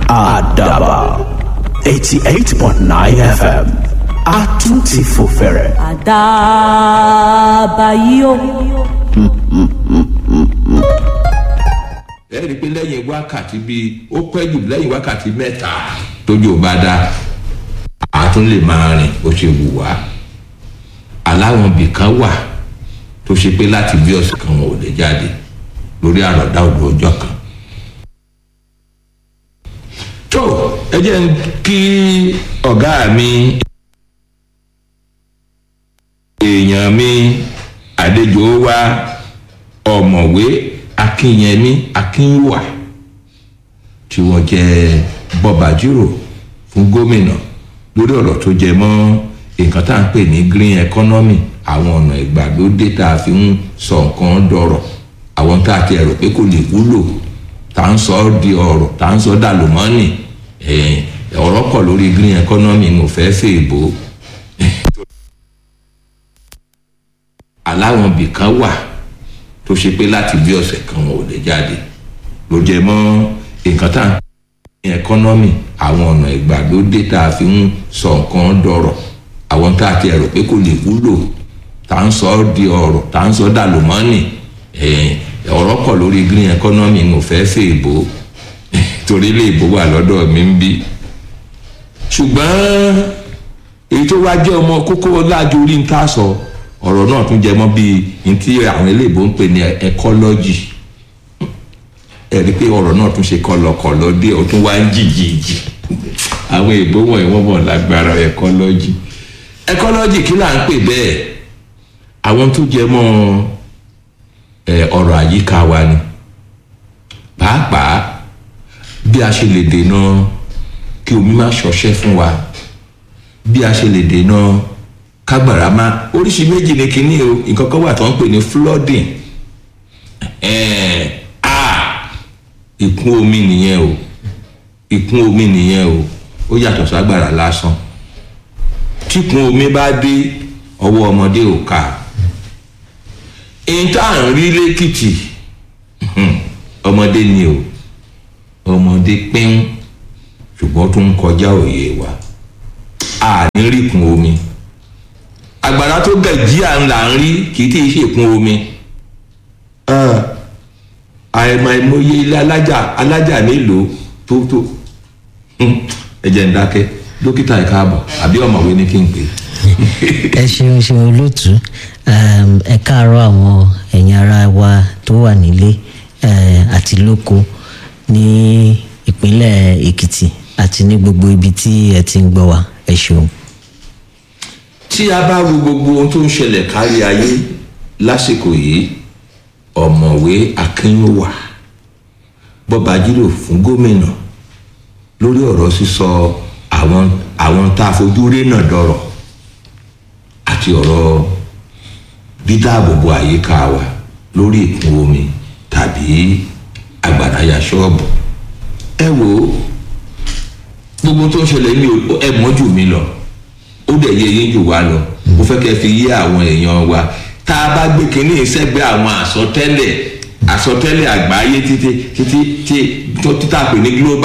àdàbà eighty eight point nine fm a tún ti fò fẹ̀rẹ̀. àdàbà yìí o. ẹ rí i pé lẹ́yìn wákàtí bíi ó pẹ́ jù lẹ́yìn wákàtí mẹ́ta tójú ò bá dá a tún lè máa rìn bó ṣe wù wá aláwọn ibì kan wà tó ṣe pé láti bí ọ̀sẹ̀ kan wọn ò lè jáde lórí àròdá òdu ọjọ́ kan. tó ẹ jẹ́ ń kí ọ̀gá mi èèyàn mi àlejò wa ọ̀mọ̀wé akínyẹmí akínwà tí wọ́n jẹ́ bọ́bàjírò fún gómìnà lórí ọ̀rọ̀ tó jẹ mọ́ nǹkan tá à ń pè ní green economy àwọn ọ̀nà ìgbàlódé tá a fi ń sọ nǹkan dọ̀rọ̀ àwọn tá a ti rò pé kò lè wúlò tá à ń sọ ọ́ di ọ̀rọ̀ tá à ń sọ dàlùmọ́nì ọ̀rọ̀ pọ̀ lórí green economy ní òfẹ́ fèèbó aláwọn ibì kan wà tó ṣe pé láti bí ọ̀sẹ̀ kan wọn ò lè jáde ló jẹ mọ́ nǹkan tá à ń pè ní ẹkọ́nọ́mì àwọn ọ̀nà ìgbàlódé tá a fi ń sọ nǹkan dọ̀rọ̀ àwọn tá a ti rò pé kò lè wúlò tá à ń sọ ọ́ di ọ̀rọ̀ tá à ń sọ dàlùmọ́nì ọ̀rọ̀ pọ̀ lórí green economy mo fẹ́ fẹ́ ìbò torí ilé ìbò wà lọ́dọ̀ mi ń bí ṣùgbọ́n èyí tó wá jẹ́ ọmọ kókó lájú orí ń ká sọ ọ̀rọ̀ náà tún jẹ mọ́ bíi ní tí àwọn eléèbó ń pè ní ecology ẹ̀rí pé ọ̀rọ̀ náà tún ṣe kọlọkọlọ dé ó tún wá ń jìjìjì àwọn èèbó wọ̀nyí wọ́n mọ̀ lágbára ecology ecology kí là ń pè bẹ́ẹ̀ àwọn tó jẹ mọ́ ọ̀rọ̀ àyíká wa ni pàápàá bí a ṣe lè dènà kí omi má ṣọṣẹ́ fún wa bí a ṣe lè dènà kágbàrá má oríṣi méjì ni kínní o nǹkan kan wà tó ń pè ní flooding ìkún omi nìyẹn o ìkún omi nìyẹn o ó yàtọ̀ ságbàrá lásán tíkun omi bá dé ọwọ́ ọmọdé ò ká èyí tá à ń rí lẹ́kìtì ọmọdé ni o ọmọdé pín ṣùgbọ́n tó ń kọjá òye wa a ní rí kun omi àgbàrá tó gẹ̀jí à ń là ń rí kì í tí ì ṣèkún omi àìmọ̀ ìmọye ilé alájà alájà mélòó tó tó ẹ jẹ́ ń dákẹ́ dókítà ẹ̀ káàbọ̀ àbí ọ̀mọ̀wé ni kí n pè é ẹ ṣeun ṣeun olóòtú ẹ káàárọ àwọn ẹ̀yin ara wa tó wà nílé àti lóko ní ìpínlẹ̀ èkìtì àti ní gbogbo ibi tí ẹ ti ń gbọ́ wa ẹ ṣeun. tí a bá wo gbogbo ohun tó ń ṣẹlẹ̀ kárí ayé lásìkò yìí ọ̀mọ̀wé akínwà bọ́bajírò fún gómìnà lórí ọ̀rọ̀ sísọ àwọn àwọn tá a fojú rí náà dọ̀rọ̀ àti ọ̀rọ̀ dídáàbòbò àyíká wa lórí ìkún omi tàbí àgbàdáyà ṣọ́ọ̀bù. ẹ wo gbogbo tó ń ṣẹlẹ̀ ní ẹ mọ́ jù mí lọ ó dẹ̀ yẹ yín jù wá lọ mo fẹ́ kẹ́ fi yé àwọn èèyàn wa tá a bá gbé kínní sẹ́gbẹ́ àwọn àsọtẹ́lẹ̀ àsọtẹ́lẹ̀ àgbáyé títí títí tí tó títà pè ní global